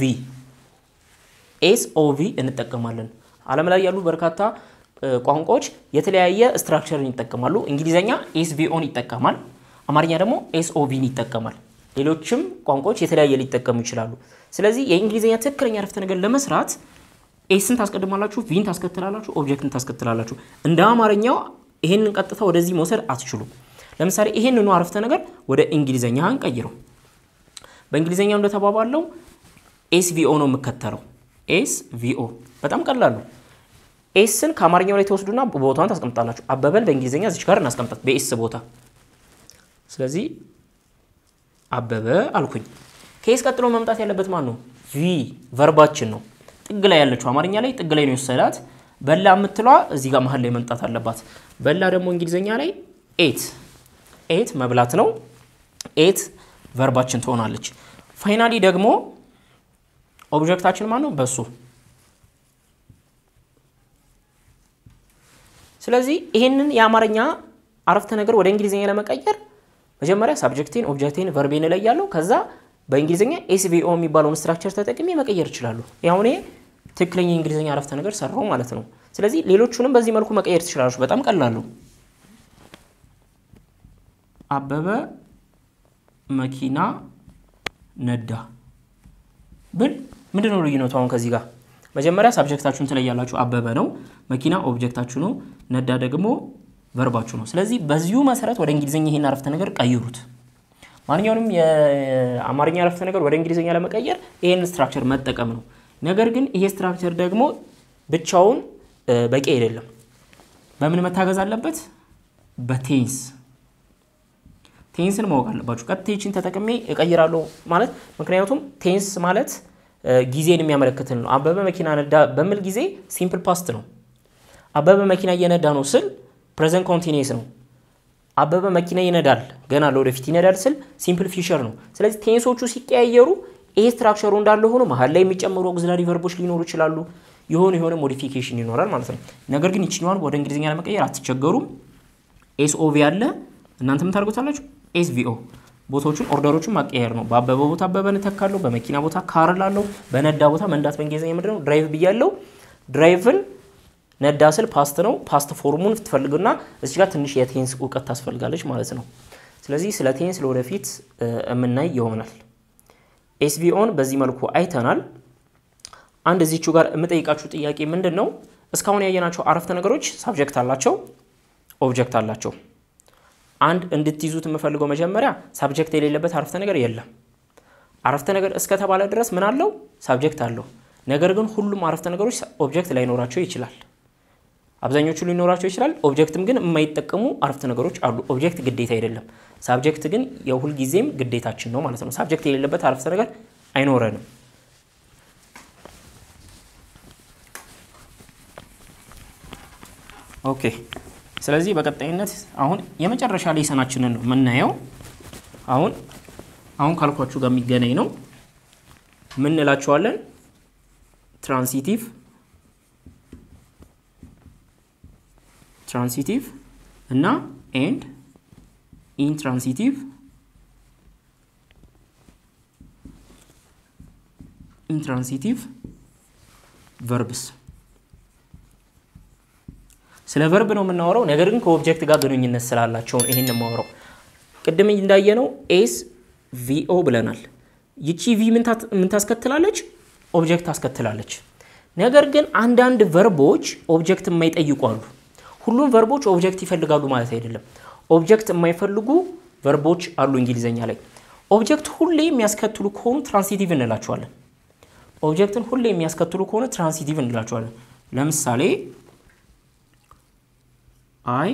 ኤስኦቪ እንጠቀማለን። ዓለም ላይ ያሉ በርካታ ቋንቋዎች የተለያየ ስትራክቸርን ይጠቀማሉ። እንግሊዝኛ ኤስቪኦን ይጠቀማል፣ አማርኛ ደግሞ ኤስኦቪን ይጠቀማል። ሌሎችም ቋንቋዎች የተለያየ ሊጠቀሙ ይችላሉ። ስለዚህ የእንግሊዝኛ ትክክለኛ አረፍተ ነገር ለመስራት ኤስን ታስቀድማላችሁ፣ ቪን ታስከትላላችሁ፣ ኦብጀክትን ታስከትላላችሁ። እንደ አማርኛው ይሄንን ቀጥታ ወደዚህ መውሰድ አትችሉም። ለምሳሌ ይሄንኑ አረፍተ ነገር ወደ እንግሊዝኛ እንቀይረው። በእንግሊዝኛው እንደተባባለው ኤስ ቪኦ ነው የምከተለው። ኤስ ቪኦ በጣም ቀላሉ። ኤስን ከአማርኛው ላይ ተወስዱና ቦታውን ታስቀምጣላችሁ። አበበን በእንግሊዝኛ እዚች ጋር እናስቀምጣት በኤስ ቦታ። ስለዚህ አበበ አልኩኝ። ከኤስ ቀጥሎ መምጣት ያለበት ማን ነው? ቪ ቨርባችን ነው። ጥግ ላይ ያለችው አማርኛ ላይ ጥግ ላይ ነው የወሰዳት። በላ የምትሏ እዚህ ጋር መሀል ላይ መምጣት አለባት። በላ ደግሞ እንግሊዝኛ ላይ ኤት ኤት መብላት ነው። ኤት ቨርባችን ትሆናለች። ፋይናሊ ደግሞ ኦብጀክታችን ማን ነው? በሱ። ስለዚህ ይህንን የአማርኛ አረፍተ ነገር ወደ እንግሊዝኛ ለመቀየር መጀመሪያ ሳብጀክቴን፣ ኦብጀክቴን፣ ቨርቤን እለያለሁ። ከዛ በእንግሊዝኛ ኤስቪኦ የሚባለውን ስትራክቸር ተጠቅሜ መቀየር እችላለሁ። ያሁን ትክክለኛ የእንግሊዝኛ አረፍተ ነገር ሰራው ማለት ነው። ስለዚህ ሌሎቹንም በዚህ መልኩ መቀየር ትችላላችሁ። በጣም ቀላሉ አበበ መኪና ነዳ ብል ምንድን ነው ልዩነቱ? አሁን ከዚህ ጋር መጀመሪያ ሳብጀክታችሁን ትለያላችሁ። አበበ ነው፣ መኪና ኦብጀክታችሁ ነው፣ ነዳ ደግሞ ቨርባችሁ ነው። ስለዚህ በዚሁ መሰረት ወደ እንግሊዝኛ ይሄን አረፍተ ነገር ቀይሩት። ማንኛውንም የአማርኛ አረፍተ ነገር ወደ እንግሊዝኛ ለመቀየር ይሄን ስትራክቸር መጠቀም ነው። ነገር ግን ይሄ ስትራክቸር ደግሞ ብቻውን በቂ አይደለም። በምን መታገዝ አለበት? በቴንስ ቴንስን ማወቅ አለባችሁ። ቀጥታ ይችን ተጠቅሜ እቀይራለሁ ማለት ምክንያቱም ቴንስ ማለት ጊዜን የሚያመለክትን ነው። አበበ መኪና ነዳ በሚል ጊዜ ሲምፕል ፓስት ነው። አበበ መኪና እየነዳ ነው ስል ፕሬዘንት ኮንቲኒየስ ነው። አበበ መኪና ይነዳል ገና ለወደፊት ይነዳል ስል ሲምፕል ፊውቸር ነው። ስለዚህ ቴንሶቹ ሲቀያየሩ ይሄ ስትራክቸሩ እንዳለ ሆኖ መሀል ላይ የሚጨምሩ ኦግዚላሪ ቨርቦች ሊኖሩ ይችላሉ። የሆነ የሆነ ሞዲፊኬሽን ይኖራል ማለት ነው። ነገር ግን ይችኛዋን ወደ እንግሊዝኛ ለመቀየር አትቸገሩም። ኤስኦቪ አለ እናንተም ታደርጉታላችሁ። ኤስቪኦ ቦታዎቹን ኦርደሮቹን ማቀየር ነው። በአበበ ቦታ አበበን እተካለሁ። በመኪና ቦታ ካር ላለሁ። በነዳ ቦታ መንዳት በእንግሊዝኛ ምንድን ነው? ድራይቭ ብያለሁ። ድራይቭን ነዳ ስል ፓስት ነው። ፓስት ፎርሙን ትፈልግና እዚህ ጋር ትንሽ የቴንስ እውቀት ታስፈልጋለች ማለት ነው። ስለዚህ ስለ ቴንስ ለወደፊት የምናይ ይሆናል። ኤስቪኦን በዚህ መልኩ አይተናል። አንድ እዚቹ ጋር የምጠይቃችሁ ጥያቄ ምንድን ነው? እስካሁን ያየናቸው አረፍተ ነገሮች ሳብጀክት አላቸው፣ ኦብጀክት አላቸው። አንድ እንድትይዙት የምፈልገው መጀመሪያ ሳብጀክት የሌለበት አረፍተ ነገር የለም። አረፍተ ነገር እስከተባለ ድረስ ምን አለው? ሳብጀክት አለው። ነገር ግን ሁሉም አረፍተ ነገሮች ኦብጀክት ላይኖራቸው ይችላል። አብዛኞቹ ሊኖራቸው ይችላል። ኦብጀክትም ግን የማይጠቀሙ አረፍተ ነገሮች አሉ። ኦብጀክት ግዴታ አይደለም። ሳብጀክት ግን የሁልጊዜም ግዴታችን ነው ማለት ነው። ሳብጀክት የሌለበት አረፍተ ነገር አይኖረንም። ኦኬ ስለዚህ በቀጣይነት አሁን የመጨረሻ ሌሰናችንን ነው የምናየው። አሁን አሁን ካልኳችሁ ጋር የሚገናኝ ነው። ምን እንላቸዋለን? ትራንሲቲቭ ትራንሲቲቭ እና ኤንድ ኢንትራንሲቲቭ ኢንትራንሲቲቭ ቨርብስ ስለ ቨርብ ነው የምናወራው። ነገር ግን ከኦብጀክት ጋር ግንኙነት ስላላቸው ነው ይሄን የማወራው። ቅድም እንዳየነው ኤስ ቪኦ ብለናል። ይቺ ቪ ምን ታስከትላለች? ኦብጀክት ታስከትላለች። ነገር ግን አንዳንድ ቨርቦች ኦብጀክት የማይጠይቁ አሉ። ሁሉም ቨርቦች ኦብጀክት ይፈልጋሉ ማለት አይደለም። ኦብጀክት የማይፈልጉ ቨርቦች አሉ እንግሊዝኛ ላይ። ኦብጀክት ሁሌ የሚያስከትሉ ከሆኑ ትራንሲቲቭ እንላቸዋለን። ኦብጀክትን ሁሌ የሚያስከትሉ ከሆነ ትራንሲቲቭ እንላቸዋለን። ለምሳሌ አይ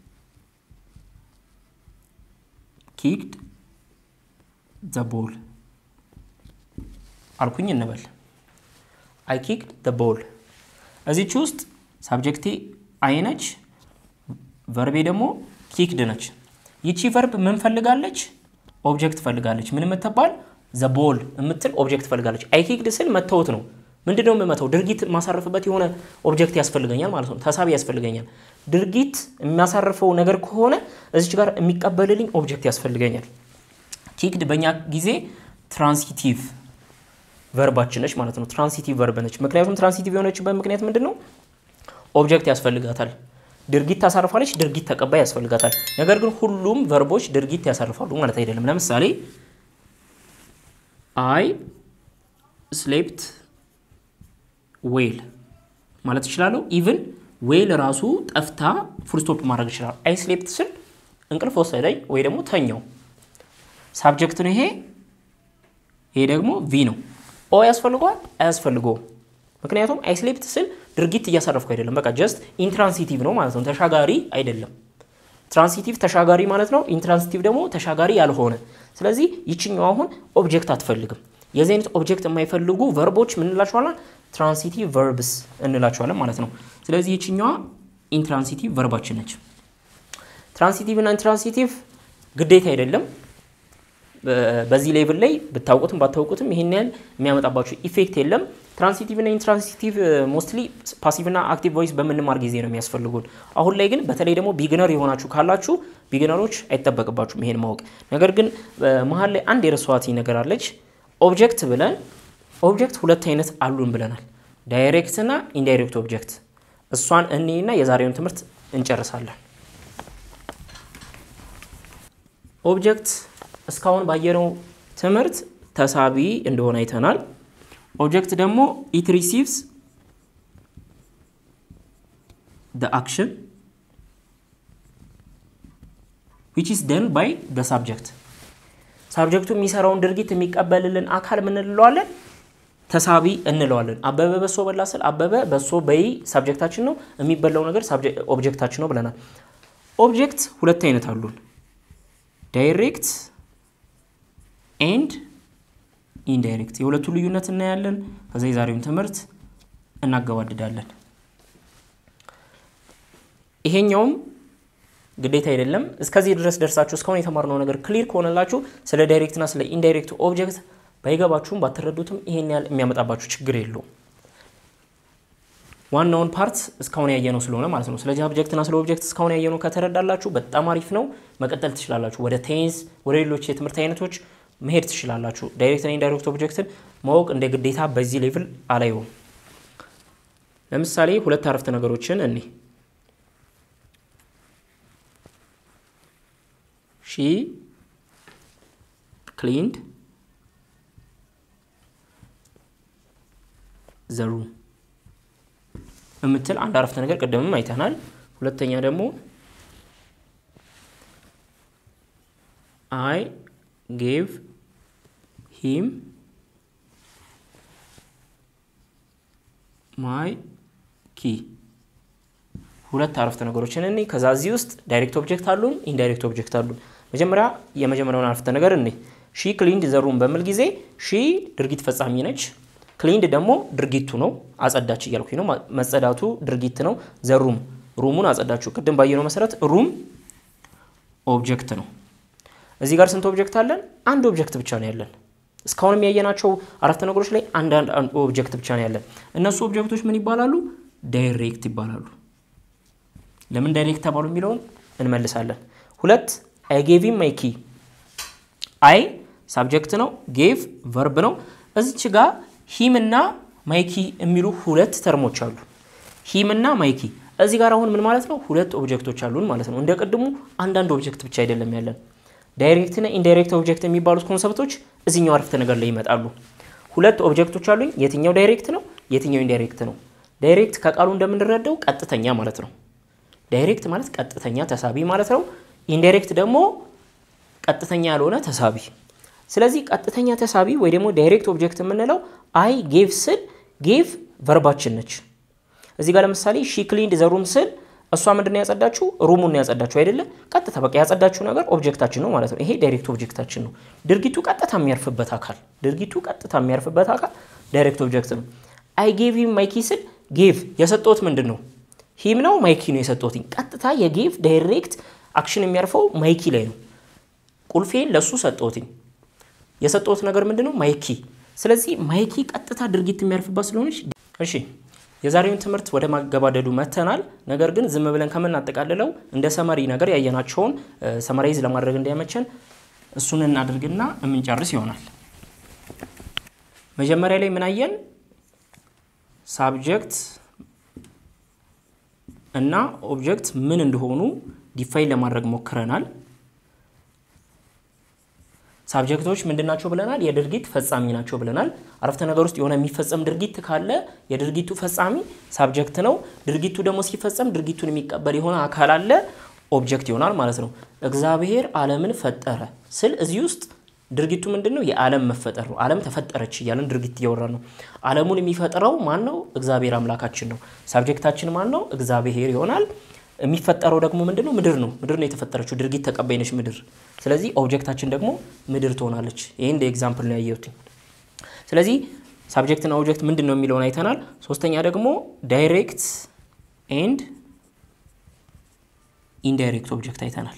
ኪክድ ዘ ቦል አልኩኝ እንበል። አይ ኪክድ ዘ ቦል እዚች ውስጥ ሳብጀክቴ አይ ነች፣ ቨርቤ ደግሞ ኪክድ ነች። ይቺ ቨርብ ምን ፈልጋለች? ኦብጀክት ፈልጋለች። ምን የምትባል ዘ ቦል የምትል ኦብጀክት ፈልጋለች። አይ ኪክድ ስል መተውት ነው። ምንድን ነው የምመተው? ድርጊት የማሳርፍበት የሆነ ኦብጀክት ያስፈልገኛል ማለት ነው። ተሳቢ ያስፈልገኛል። ድርጊት የሚያሳርፈው ነገር ከሆነ እዚች ጋር የሚቀበልልኝ ኦብጀክት ያስፈልገኛል። ኪክድ በእኛ ጊዜ ትራንሲቲቭ ቨርባችን ነች ማለት ነው። ትራንሲቲቭ ቨርብ ነች። ምክንያቱም ትራንሲቲቭ የሆነችበት ምክንያት ምንድን ነው? ኦብጀክት ያስፈልጋታል። ድርጊት ታሳርፋለች፣ ድርጊት ተቀባይ ያስፈልጋታል። ነገር ግን ሁሉም ቨርቦች ድርጊት ያሳርፋሉ ማለት አይደለም። ለምሳሌ አይ ስሌፕት ዌል ማለት እችላለሁ። ኢቭን ዌል ራሱ ጠፍታ ፉልስቶፕ ማድረግ ይችላል። አይ ስሌፕት ስል እንቅልፍ ወሰደኝ ወይ ደግሞ ተኛው። ሳብጀክት ነው ይሄ። ይሄ ደግሞ ቪ ነው። ኦ ያስፈልገዋል አያስፈልገውም። ምክንያቱም አይ ስሌፕት ስል ድርጊት እያሳረፍኩ አይደለም። በቃ ጀስት ኢንትራንሲቲቭ ነው ማለት ነው። ተሻጋሪ አይደለም። ትራንሲቲቭ ተሻጋሪ ማለት ነው። ኢንትራንሲቲቭ ደግሞ ተሻጋሪ ያልሆነ። ስለዚህ ይችኛው አሁን ኦብጀክት አትፈልግም። የዚህ አይነት ኦብጀክት የማይፈልጉ ቨርቦች ምን እንላቸዋለን? ትራንሲቲቭ ቨርብስ እንላቸዋለን ማለት ነው። ስለዚህ ይችኛዋ ኢንትራንሲቲቭ ቨርባችን ነች። ትራንሲቲቭ እና ኢንትራንሲቲቭ ግዴታ አይደለም። በዚህ ሌቭል ላይ ብታውቁትም ባታውቁትም ይሄን ያህል የሚያመጣባቸው ኢፌክት የለም። ትራንሲቲቭ እና ኢንትራንሲቲቭ ሞስትሊ ፓሲቭ እና አክቲቭ ቮይስ በምንማር ጊዜ ነው የሚያስፈልጉን። አሁን ላይ ግን በተለይ ደግሞ ቢግነር የሆናችሁ ካላችሁ ቢግነሮች አይጠበቅባችሁም ይሄን ማወቅ። ነገር ግን መሀል ላይ አንድ የረሷት ነገር አለች። ኦብጀክት ብለን ኦብጀክት ሁለት አይነት አሉን ብለናል፣ ዳይሬክት እና ኢንዳይሬክት ኦብጀክት። እሷን እኔና የዛሬውን ትምህርት እንጨርሳለን። ኦብጀክት እስካሁን ባየነው ትምህርት ተሳቢ እንደሆነ አይተናል። ኦብጀክት ደግሞ ኢት ሪሲቭስ the action which is done by the subject ሳብጀክቱ የሚሰራውን ድርጊት የሚቀበልልን አካል ምን እንለዋለን? ተሳቢ እንለዋለን። አበበ በሶ በላ ስል አበበ በሶ በይ ሳብጀክታችን ነው፣ የሚበላው ነገር ኦብጀክታችን ነው ብለናል። ኦብጀክት ሁለት አይነት አሉን። ዳይሬክት ኤንድ ኢንዳይሬክት የሁለቱ ልዩነት እናያለን። ከዛ የዛሬውን ትምህርት እናገባድዳለን። ይሄኛውም ግዴታ አይደለም። እስከዚህ ድረስ ደርሳችሁ እስካሁን የተማርነው ነገር ክሊር ከሆነላችሁ ስለ ዳይሬክትና ስለ ኢንዳይሬክት ኦብጀክት ባይገባችሁም ባትረዱትም ይሄን ያህል የሚያመጣባችሁ ችግር የለውም። ዋናውን ፓርት እስካሁን ያየነው ስለሆነ ማለት ነው። ስለ ኦብጀክትና ስለ ኦብጀክት እስካሁን ያየነው ከተረዳላችሁ በጣም አሪፍ ነው። መቀጠል ትችላላችሁ። ወደ ቴንስ፣ ወደ ሌሎች የትምህርት አይነቶች መሄድ ትችላላችሁ። ዳይሬክትና ኢንዳይሬክት ኦብጀክትን ማወቅ እንደ ግዴታ በዚህ ሌቭል አላየውም። ለምሳሌ ሁለት አረፍተ ነገሮችን እኔ ሺ ክሊንድ ዘሩ የምትል አንድ አረፍተ ነገር ቅድምም አይተናል። ሁለተኛ ደግሞ አይ ጌቭ ሂም ማይ ኪ ሁለት አረፍተ ነገሮችን እኔ ከዛ እዚህ ውስጥ ዳይሬክት ኦብጀክት አሉን፣ ኢንዳይሬክት ኦብጀክት አሉን። መጀመሪያ የመጀመሪያውን አረፍተ ነገር እኔ ሺ ክሊንድ ዘሩም በምል ጊዜ ሺ ድርጊት ፈጻሚ ነች። ክሊንድ ደግሞ ድርጊቱ ነው። አጸዳች እያልኩኝ ነው። መጸዳቱ ድርጊት ነው። ዘሩም ሩሙን አጸዳችሁ። ቅድም ባየነው መሰረት ሩም ኦብጀክት ነው። እዚህ ጋር ስንት ኦብጀክት አለን? አንድ ኦብጀክት ብቻ ነው ያለን። እስካሁንም ያየናቸው አረፍተ ነገሮች ላይ አንዳንድ ኦብጀክት ብቻ ነው ያለን። እነሱ ኦብጀክቶች ምን ይባላሉ? ዳይሬክት ይባላሉ። ለምን ዳይሬክት ተባሉ የሚለውን እንመልሳለን። ሁለት አይ ጌቭ ማይ ኪ። አይ ሳብጀክት ነው፣ ጌቭ ቨርብ ነው። እዚች ጋር ሂም እና ማይኪ የሚሉ ሁለት ተርሞች አሉ። ሂም እና ማይኪ እዚህ ጋር አሁን ምን ማለት ነው? ሁለት ኦብጀክቶች አሉን ማለት ነው። እንደ ቅድሙ አንዳንድ ኦብጀክት ብቻ አይደለም ያለን። ዳይሬክት እና ኢንዳይሬክት ኦብጀክት የሚባሉት ኮንሰፕቶች እዚኛው አረፍተ ነገር ላይ ይመጣሉ። ሁለት ኦብጀክቶች አሉኝ። የትኛው ዳይሬክት ነው? የትኛው ኢንዳይሬክት ነው? ዳይሬክት ከቃሉ እንደምንረዳው ቀጥተኛ ማለት ነው። ዳይሬክት ማለት ቀጥተኛ ተሳቢ ማለት ነው። ኢንዳይሬክት ደግሞ ቀጥተኛ ያልሆነ ተሳቢ ስለዚህ ቀጥተኛ ተሳቢ ወይ ደግሞ ዳይሬክት ኦብጀክት የምንለው አይ ጌቭ ስል ጌቭ ቨርባችን ነች። እዚህ ጋር ለምሳሌ ሺ ክሊንድ ዘሩም ስል እሷ ምንድን ያጸዳችሁ? ሩሙን ነው ያጸዳችሁ አይደለ? ቀጥታ በቃ ያጸዳችሁ ነገር ኦብጀክታችን ነው ማለት ነው። ይሄ ዳይሬክት ኦብጀክታችን ነው። ድርጊቱ ቀጥታ የሚያርፍበት አካል ድርጊቱ ቀጥታ የሚያርፍበት አካል ዳይሬክት ኦብጀክት ነው። አይ ጌቭ ሂም ማይኪ ስል ጌቭ የሰጠሁት ምንድን ነው? ሂም ነው ማይኪ ነው የሰጠሁት። ቀጥታ የጌቭ ዳይሬክት አክሽን የሚያርፈው ማይኪ ላይ ነው። ቁልፌን ለሱ ሰጠሁትኝ የሰጠሁት ነገር ምንድን ነው? ማይኪ። ስለዚህ ማይኪ ቀጥታ ድርጊት የሚያርፍባት ስለሆነች፣ እሺ የዛሬውን ትምህርት ወደ ማገባደዱ መተናል። ነገር ግን ዝም ብለን ከምናጠቃልለው እንደ ሰመሪ ነገር ያየናቸውን ሰመራይዝ ለማድረግ እንዲያመቸን እሱን እናድርግና የምንጨርስ ይሆናል። መጀመሪያ ላይ ምን አየን? ሳብጀክት እና ኦብጀክት ምን እንደሆኑ ዲፋይን ለማድረግ ሞክረናል። ሳብጀክቶች ምንድን ናቸው ብለናል? የድርጊት ፈጻሚ ናቸው ብለናል። አረፍተ ነገር ውስጥ የሆነ የሚፈጸም ድርጊት ካለ የድርጊቱ ፈጻሚ ሳብጀክት ነው። ድርጊቱ ደግሞ ሲፈጸም ድርጊቱን የሚቀበል የሆነ አካል አለ፣ ኦብጀክት ይሆናል ማለት ነው። እግዚአብሔር ዓለምን ፈጠረ ስል እዚህ ውስጥ ድርጊቱ ምንድን ነው? የዓለም መፈጠር ነው። ዓለም ተፈጠረች እያለን ድርጊት እያወራ ነው። ዓለሙን የሚፈጥረው ማን ነው? እግዚአብሔር አምላካችን ነው። ሳብጀክታችን ማን ነው? እግዚአብሔር ይሆናል። የሚፈጠረው ደግሞ ምንድን ነው? ምድር ነው። ምድር ነው የተፈጠረችው። ድርጊት ተቀባይ ነች ምድር። ስለዚህ ኦብጀክታችን ደግሞ ምድር ትሆናለች። ይህ እንደ ኤግዛምፕል ነው ያየሁት። ስለዚህ ሳብጀክትና ኦብጀክት ምንድን ነው የሚለውን አይተናል። ሶስተኛ ደግሞ ዳይሬክት ኤንድ ኢንዳይሬክት ኦብጀክት አይተናል።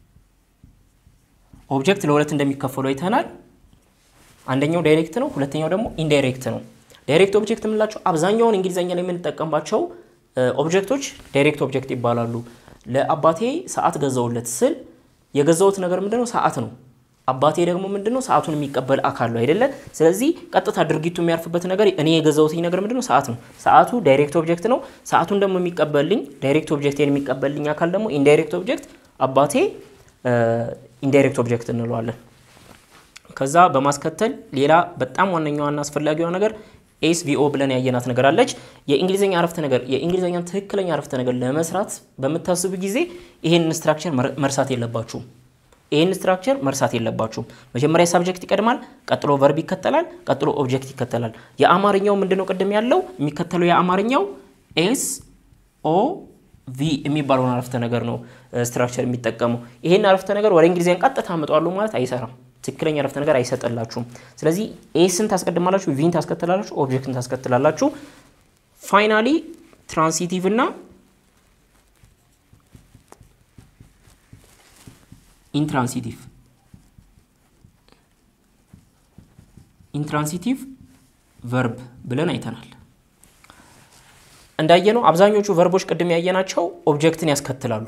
ኦብጀክት ለሁለት እንደሚከፈሉ አይተናል። አንደኛው ዳይሬክት ነው፣ ሁለተኛው ደግሞ ኢንዳይሬክት ነው። ዳይሬክት ኦብጀክት የምንላቸው አብዛኛውን እንግሊዝኛ ላይ የምንጠቀምባቸው ኦብጀክቶች ዳይሬክት ኦብጀክት ይባላሉ። ለአባቴ ሰዓት ገዛውለት ስል የገዛውት ነገር ምንድነው? ሰዓት ነው። አባቴ ደግሞ ምንድነው? ሰዓቱን የሚቀበል አካል ነው አይደለ? ስለዚህ ቀጥታ ድርጊቱ የሚያርፍበት ነገር እኔ የገዛውትኝ ነገር ምንድነው? ሰዓት ነው። ሰዓቱ ዳይሬክት ኦብጀክት ነው። ሰዓቱን ደግሞ የሚቀበልኝ ዳይሬክት ኦብጀክት የሚቀበልኝ አካል ደግሞ ኢንዳይሬክት ኦብጀክት አባቴ ኢንዳይሬክት ኦብጀክት እንለዋለን። ከዛ በማስከተል ሌላ በጣም ዋነኛዋና አስፈላጊዋ ነገር ኤስ ቪኦ ብለን ያየናት ነገር አለች። የእንግሊዝኛ አረፍተ ነገር የእንግሊዝኛን ትክክለኛ አረፍተ ነገር ለመስራት በምታስቡ ጊዜ ይሄን ስትራክቸር መርሳት የለባችሁም። ይህን ስትራክቸር መርሳት የለባችሁም። መጀመሪያ ሳብጀክት ይቀድማል፣ ቀጥሎ ቨርብ ይከተላል፣ ቀጥሎ ኦብጀክት ይከተላል። የአማርኛው ምንድነው ቅድም ያለው የሚከተለው የአማርኛው ኤስ ኦ ቪ የሚባለውን አረፍተ ነገር ነው ስትራክቸር የሚጠቀሙ። ይሄን አረፍተ ነገር ወደ እንግሊዝኛ ቀጥታ አመጣዋለሁ ማለት አይሰራም። ትክክለኛ አረፍተ ነገር አይሰጥላችሁም። ስለዚህ ኤስን ታስቀድማላችሁ፣ ቪን ታስከትላላችሁ፣ ኦብጀክትን ታስከትላላችሁ። ፋይናሊ ትራንሲቲቭ እና ኢንትራንሲቲቭ ኢንትራንሲቲቭ ቨርብ ብለን አይተናል። እንዳየነው አብዛኞቹ ቨርቦች ቅድም ያየናቸው ኦብጀክትን ያስከትላሉ።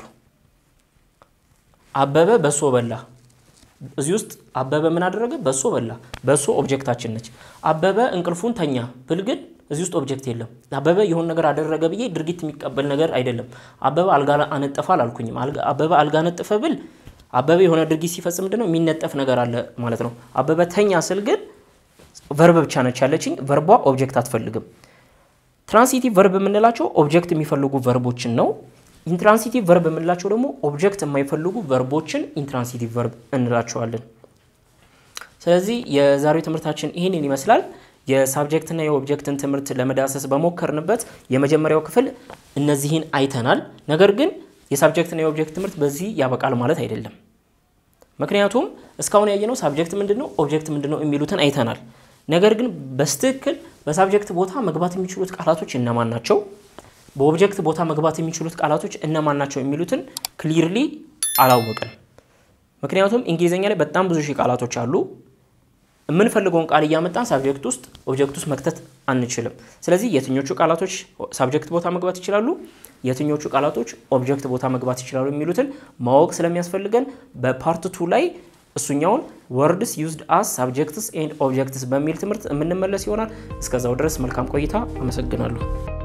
አበበ በሶ በላ። እዚህ ውስጥ አበበ ምን አደረገ? በሶ በላ። በሶ ኦብጀክታችን ነች። አበበ እንቅልፉን ተኛ ብል ግን እዚህ ውስጥ ኦብጀክት የለም። አበበ የሆነ ነገር አደረገ ብዬ ድርጊት የሚቀበል ነገር አይደለም። አበበ አልጋ አነጠፈ አላልኩኝም። አበበ አልጋ አነጠፈ ብል አበበ የሆነ ድርጊት ሲፈጽም ምንድነው የሚነጠፍ ነገር አለ ማለት ነው። አበበ ተኛ ስል ግን ቨርብ ብቻ ነች ያለችኝ። ቨርቧ ኦብጀክት አትፈልግም። ትራንሲቲቭ ቨርብ የምንላቸው ኦብጀክት የሚፈልጉ ቨርቦችን ነው። ኢንትራንሲቲቭ ቨርብ የምንላቸው ደግሞ ኦብጀክት የማይፈልጉ ቨርቦችን ኢንትራንሲቲቭ ቨርብ እንላቸዋለን። ስለዚህ የዛሬው ትምህርታችን ይህንን ይመስላል። የሳብጀክትና የኦብጀክትን ትምህርት ለመዳሰስ በሞከርንበት የመጀመሪያው ክፍል እነዚህን አይተናል። ነገር ግን የሳብጀክትና የኦብጀክት ትምህርት በዚህ ያበቃል ማለት አይደለም። ምክንያቱም እስካሁን ያየነው ሳብጀክት ምንድን ነው፣ ኦብጀክት ምንድን ነው የሚሉትን አይተናል። ነገር ግን በስትክክል በሳብጀክት ቦታ መግባት የሚችሉት ቃላቶች እነማን ናቸው፣ በኦብጀክት ቦታ መግባት የሚችሉት ቃላቶች እነማን ናቸው የሚሉትን ክሊርሊ አላወቅን። ምክንያቱም እንግሊዝኛ ላይ በጣም ብዙ ሺህ ቃላቶች አሉ። የምንፈልገውን ቃል እያመጣን ሳብጀክት ውስጥ ኦብጀክት ውስጥ መክተት አንችልም። ስለዚህ የትኞቹ ቃላቶች ሳብጀክት ቦታ መግባት ይችላሉ፣ የትኞቹ ቃላቶች ኦብጀክት ቦታ መግባት ይችላሉ የሚሉትን ማወቅ ስለሚያስፈልገን በፓርት ቱ ላይ እሱኛውን ወርድስ ዩዝድ አስ ሳብጀክትስ ኤንድ ኦብጀክትስ በሚል ትምህርት የምንመለስ ይሆናል። እስከዛው ድረስ መልካም ቆይታ። አመሰግናለሁ።